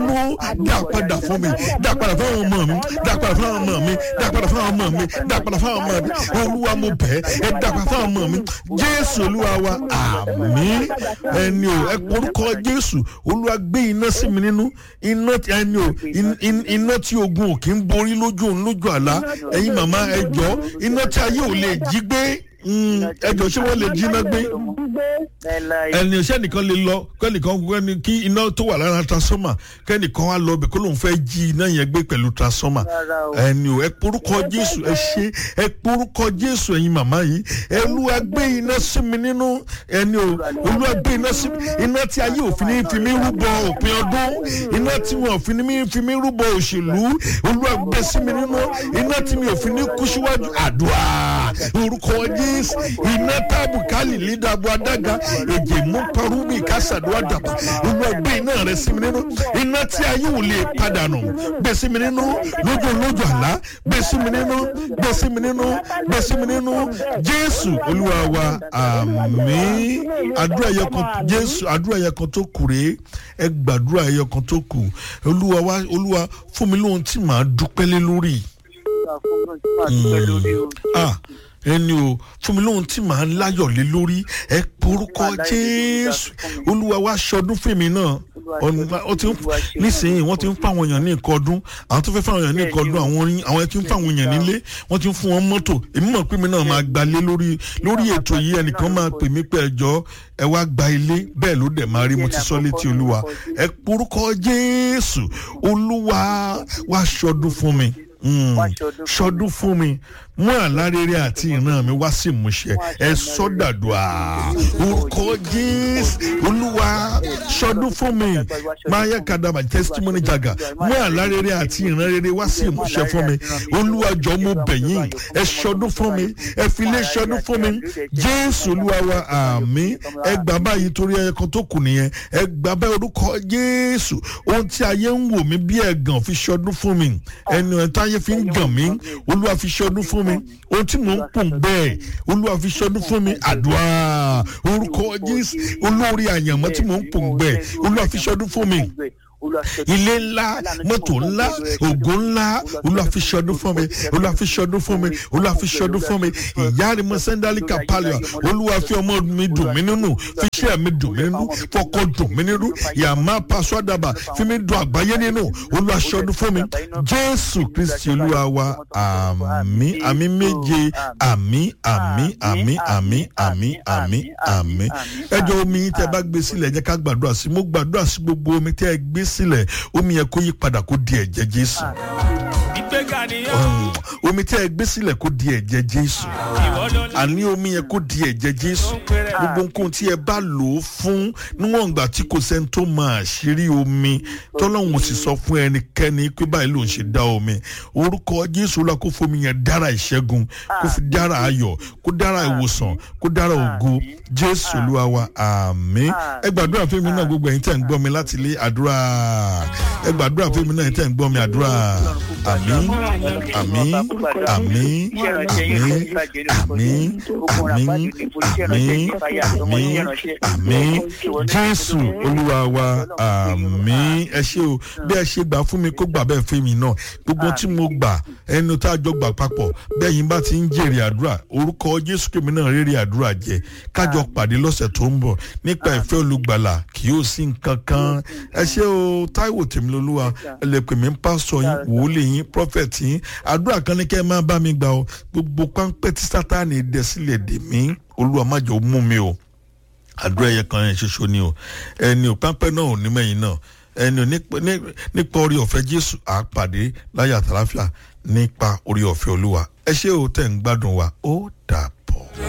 nínú dá padà fún mi dá padà fún àwọn ọmọ mi dá padà fún àwọn ọmọ mi dá padà fún àwọn ọmọ mi dá padà fún àwọn ọmọ mi olúwa mo bẹ̀ ẹ́ ẹ dá padà fún àwọn ọmọ mi jésù olúwa wa àmín ẹni o ẹ porúkọ jésù olúwa gbé iná sí mi nínú iná ẹni o iná tí ogun ò kí ń borí lójú òun lójú àlá ẹ̀yin màmá ẹ jọ iná tí ayé ò lè jí gbé ẹjọ ṣé wọn lè jiná gbé ẹni ṣé nìkan lè lọ kẹ́nìkan kẹ́ni kí iná tó wà lára transformer kẹ́nìkan wá lọ bẹ̀ kó lóun fẹ́ jí iná yẹn gbé pẹ̀lú transformer ẹni o ẹ porúkọ jésù ẹ ṣe ẹ porúkọ jésù ẹ̀yin màmá yìí olúwa gbé iná sí mi nínú ẹni o olúwa gbé iná sí mi iná tí ayé òfin ní fi mí rúbọ òpin ọdún iná tí wọn òfin ní fi mí rúbọ òṣèlú olúwa gbé sí mi nínú iná tí mi òfin ní kú síwájú àdúrà orúkọ jésù iná tábù kálí lídàbọ adága èjè mú parúbì kásàdúrà dàbà olùwàgbé iná rẹ sí mi nínú iná tí ayé ò lè padà nù gbé sí mi nínú lójú lójú àlá gbé sí mi nínú gbé sí mi nínú gbé sí mi nínú jésù olúwa wa àmì àdúrà yẹ kan jésù àdúrà yẹ kan tó kù rèé ẹ gbàdúrà yẹ kan tó kù olúwa wa olúwa fún mi lóhun tí màá dúpẹ́ lé lórí. ah ẹni o fún mi lóhun tí màá láyọ̀ lé lórí ẹ porúkọ jésù olúwa wá ṣọdún fèmí náà nísìnyí wọ́n ti ń fáwọn èèyàn ní nǹkan ọdún àwọn tó fẹ́ fáwọn èèyàn ní nǹkan ọdún àwọn orin àwọn ẹtí ń fáwọn èèyàn nílé wọ́n ti ń fún wọn mọ́tò èmi mọ̀ pé mi náà máa gbalé lórí lórí ètò yìí ẹnìkan máa pè mí pé ẹjọ́ ẹ wá gba ilé bẹ́ẹ̀ ló dẹ̀ máa rí mo ti sọ létí olúwa ẹ porúkọ jésù olúwa wá ṣọdún fún mi ṣọdún fún mi mú àlárere àti ìran mi wá sí ìmúṣẹ ẹ sọdàdùà orúkọ jésù olúwa ṣọdún fún mi máa yẹ kadàbà testimony jaga mú àlárere àti ìran rere wá sí ìmúṣẹ fún mi olúwa jọ mo bẹ̀yìn ẹ ṣọdún fún mi ẹ fi lé ṣọdún fún mi jésù olúwa wa àmì ẹ gbà báyìí torí ẹyẹ kan tó kù nìyẹn ẹ gbà báyìí orúkọ jésù ohun tí ayé ń wò mí bí ẹ̀gàn fi ṣọdún fún mi ẹnu ẹ̀ táyé fi ń gàn mí olúwa fi ṣọdún fún mi ohun tí mò ń pò bẹ́ẹ̀ olúwa fi ṣọdún fún mi àdúrà orúkọ jésù olórí àyànmọ́ tí mò ń pò bẹ́ẹ̀ olúwa fi ṣọdún fún mi ilé ńlá mọ́tò ńlá ògo ńlá olùwàfíṣọdún fún mi olùwàfíṣọdún fún mi olùwàfíṣọdún fún mi ìyá rẹ mọ sẹ́ńdálì kàpálíà olùwàfí ọmọ mi dùn mí nínú fíṣẹ́ mi dùn mí nínú fọkọ dùn mí nínú yàmá paṣọ àdàbà fi mi dùn àgbáyé nínú olùwàṣọdún fún mi jésù kristi olúwa wa àmì àmì méje àmì àmì àmì àmì àmì àmì àmì ẹjọ omi tẹ bá gbé sílẹ̀ jẹ́ ká gbàdúrà sí mo gbàdúrà sí gbogbo omi tẹ gbé sílẹ̀ omi yẹn kó yí padà kó di ẹ̀jẹ̀ jésù. omi tẹ́ ẹ gbé sílẹ̀ kó di ẹ̀jẹ̀ jésù. àní omi yẹn kó di ẹ̀jẹ̀ jésù. gbogbo nǹkan tí ẹ bá lò ó fún níwọ̀n ìgbà tí kò sẹ́ni tó máa ṣírí omi tọ́lọ́hún sì sọ fún ẹnikẹ́ni pé báyìí ló ń ṣe dá omi. orúkọ jésù la kó fomi yẹn dára ìṣẹ́gun kó fi dára ayọ̀ kó dára ìwòsàn kó dára ògo jésù olúwa wa àmín. ẹ gbàdúrà fún mi náà gbogbo ẹ̀yin tẹ̀ ń gbọ́ mi láti ilé àdúrà ẹ gbàdúrà fún mi náà tẹ̀ ń gbọ́ mi àdúrà àmì àmì àmì àmì àmì àmì àmì àmì àmì jésù olúwa wa àmì ẹ ṣe o bí ẹ ṣe gbà fún mi kó gbà bẹ́ẹ̀ fún mi náà gbogbo tí mo gbà ẹnu tá a jọ gbà papọ̀ bẹ́ẹ̀ yín bá ti ń jèrè àdúrà orúkọ jésù kèmí náà rere àdúrà jẹ kájọ pàdé lọ́sẹ̀ tó ń bọ̀ nípa ìfẹ́ olùgbàlà kì yóò sí nǹkan kan ẹ ṣe o táíwò tèmílólúwa ẹ lè pè mí ń pásọ yín wòlíì yín prọfẹ̀tì yín àdúrà kan ní kẹ́ ẹ máa bá mi gbà o gbogbo páńpẹ́ tí sátánì dẹ̀ sílẹ̀ dè mí olúwa má jẹ́ ó mú mi o àdúrà ẹ̀yẹ kan yẹn ṣoṣo ni o ẹni ò páńpẹ́ náà ò ní mẹ́yìn náà ẹni ò nípa orí ọ̀fẹ́ jésù àpàdé láyà àtàláfíà nípa orí ọ̀fẹ́ olúwa ẹ ṣé o tẹ̀ ń gbádùn wa ó dà